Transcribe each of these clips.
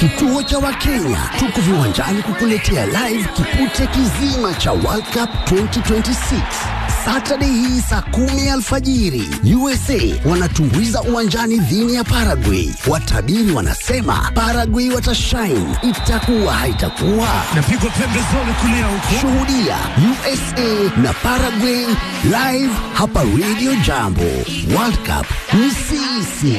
Kituo cha Wakenya tuko viwanjani kukuletea live kipute kizima cha World Cup 2026 Saturday hii saa kumi alfajiri. USA wanatumbuiza uwanjani dhini ya Paraguay. Watabiri wanasema Paraguay watashine, itakuwa haitakuwa. Napigwa pembezoni kulia huko. Shuhudia USA na Paraguay live hapa Radio Jambo. World Cup ni sisi.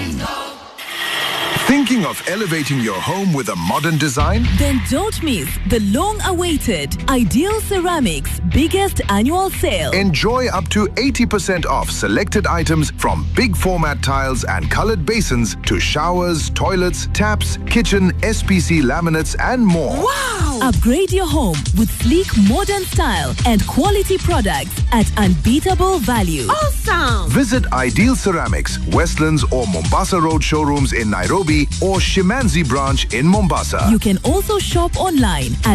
Thinking of elevating your home with a modern design? Then don't miss the long awaited Ideal Ceramics biggest annual sale. Enjoy up to 80% off selected items from big format tiles and colored basins to showers, toilets, taps, kitchen, SPC laminates, and more. Upgrade your home with sleek modern style and quality products at unbeatable value. Visit Ideal Ceramics, Westlands or Mombasa Road showrooms in Nairobi or Shimanzi branch in Mombasa. You can also shop online at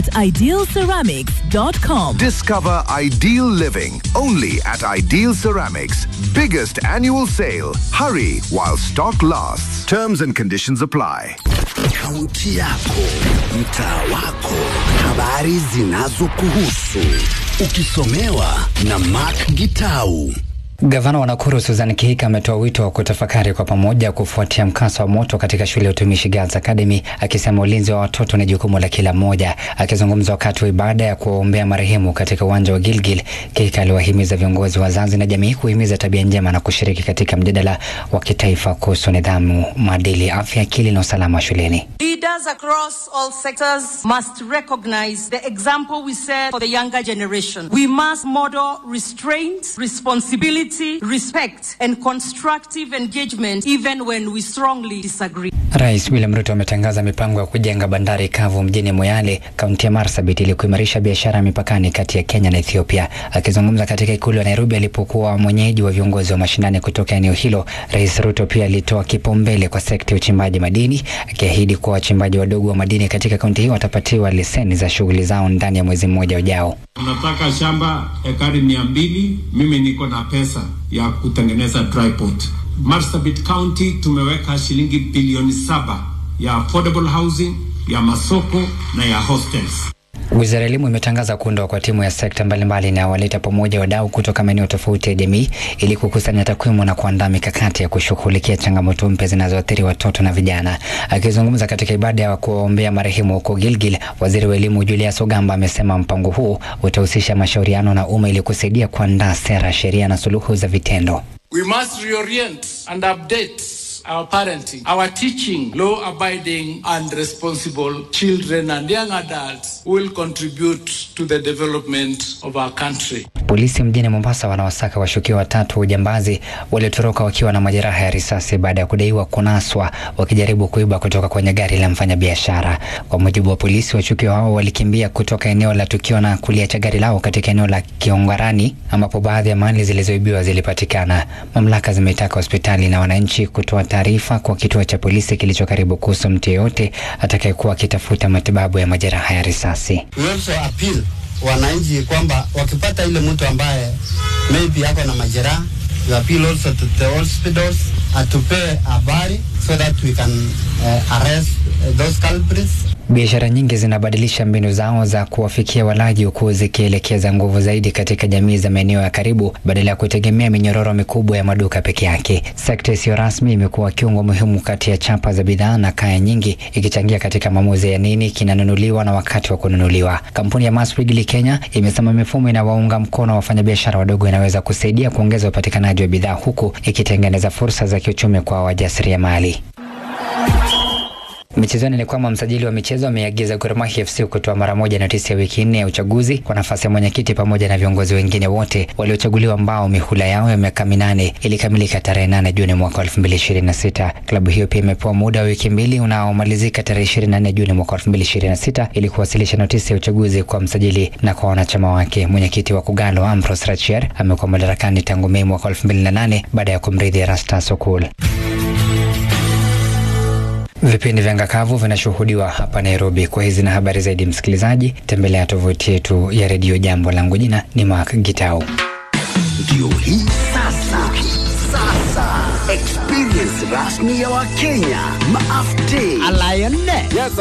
idealceramics.com. Discover ideal living only at Ideal Ceramics. Biggest annual sale. Hurry while stock lasts. Terms and conditions apply. Kaunti yako, mtaa wako, habari zinazokuhusu, ukisomewa na Mark Gitau. Gavana wa Nakuru Susan Kihika ametoa wito wa kutafakari kwa pamoja kufuatia mkasa wa moto katika shule ya utumishi Girls Academy, akisema ulinzi wa watoto ni jukumu la kila mmoja. Akizungumza wakati wa ibada ya kuwaombea marehemu katika uwanja wa Gilgil, Kihika aliwahimiza viongozi, wazazi na jamii kuhimiza tabia njema na kushiriki katika mjadala wa kitaifa kuhusu nidhamu, maadili, afya, akili na usalama shuleni. Leaders across all sectors must recognize the example we set for the younger generation. We must model restraint, responsibility, respect, and constructive engagement even when we strongly disagree. Rais William Ruto ametangaza mipango ya kujenga bandari kavu mjini Moyale, kaunti ya Marsabit ili kuimarisha biashara mipakani kati ya Kenya na Ethiopia. Akizungumza katika ikulu ya Nairobi alipokuwa mwenyeji wa viongozi wa mashinani kutoka eneo hilo, Rais Ruto pia alitoa kipaumbele kwa sekta ya uchimbaji madini, akiahidi kuwa wachimbaji wadogo wa madini katika kaunti hiyo watapatiwa leseni za shughuli zao ndani ya mwezi mmoja ujao. Unataka shamba ekari mia mbili, mimi niko na pesa ya kutengeneza dry port. Marsabit County tumeweka shilingi bilioni saba ya affordable housing, ya masoko na ya hostels. Wizara ya Elimu imetangaza kuundwa kwa timu ya sekta mbalimbali inayowaleta pamoja wadau kutoka maeneo tofauti ya jamii ili kukusanya takwimu na kuandaa mikakati ya kushughulikia changamoto mpya zinazoathiri watoto na vijana. Akizungumza katika ibada ya kuwaombea marehemu huko Gilgil, waziri wa elimu Julius Ogamba amesema mpango huu utahusisha mashauriano na umma ili kusaidia kuandaa sera, sheria na suluhu za vitendo. We must reorient and update our parenting, our teaching, law abiding and responsible children and young adults who will contribute to the development of our country. Polisi mjini Mombasa wanawasaka washukiwa watatu wa ujambazi waliotoroka wakiwa na majeraha ya risasi baada ya kudaiwa kunaswa wakijaribu kuiba kutoka kwenye gari la mfanyabiashara. Kwa mujibu wa polisi, washukiwa hao walikimbia kutoka eneo la tukio na kuliacha gari lao katika eneo la Kiongarani ambapo baadhi ya mali zilizoibiwa zilipatikana. Mamlaka zimetaka hospitali na wananchi kutoa taarifa kwa kituo cha polisi kilicho karibu kuhusu mtu yeyote atakayekuwa akitafuta matibabu ya majeraha ya risasi. We also appeal wananchi kwamba wakipata ile mtu ambaye maybe ako na majeraha, we appeal also to the hospitals atupee habari so that we can uh, arrest uh, those culprits. Biashara nyingi zinabadilisha mbinu zao za kuwafikia walaji huku zikielekeza nguvu zaidi katika jamii za maeneo ya karibu badala ya kutegemea minyororo mikubwa ya maduka peke yake. Sekta isiyo rasmi imekuwa kiungo muhimu kati ya chapa za bidhaa na kaya nyingi, ikichangia katika maamuzi ya nini kinanunuliwa na wakati wa kununuliwa. Kampuni ya Mass Wrigley Kenya imesema mifumo inawaunga mkono wafanyabiashara wadogo inaweza kusaidia kuongeza upatikanaji wa bidhaa huku ikitengeneza fursa za kiuchumi kwa wajasiriamali. Michezoni ni kwamba msajili wa michezo ameagiza Gor Mahia FC kutoa mara moja notisi ya wiki nne ya uchaguzi kwa nafasi ya mwenyekiti pamoja na viongozi wengine wote waliochaguliwa ambao mihula yao ya miaka minane ilikamilika tarehe 8 Juni mwaka 2026. Klabu hiyo pia imepewa muda wa wiki mbili unaomalizika tarehe 24 Juni mwaka 2026 ili kuwasilisha notisi ya uchaguzi kwa msajili na kwa wanachama wake. Mwenyekiti wa Kogalo Ambrose Rachier amekuwa madarakani tangu Mei mwaka 2008 baada ya kumrithi Erastus Okul. Vipindi vya ngakavu vinashuhudiwa hapa Nairobi. Kwa hizi na habari zaidi, msikilizaji, tembelea tovuti yetu ya redio Jambo. Langu jina ni Mark Gitau. Ndio hii sasa, sasa experience rasmi ya Wakenya maafte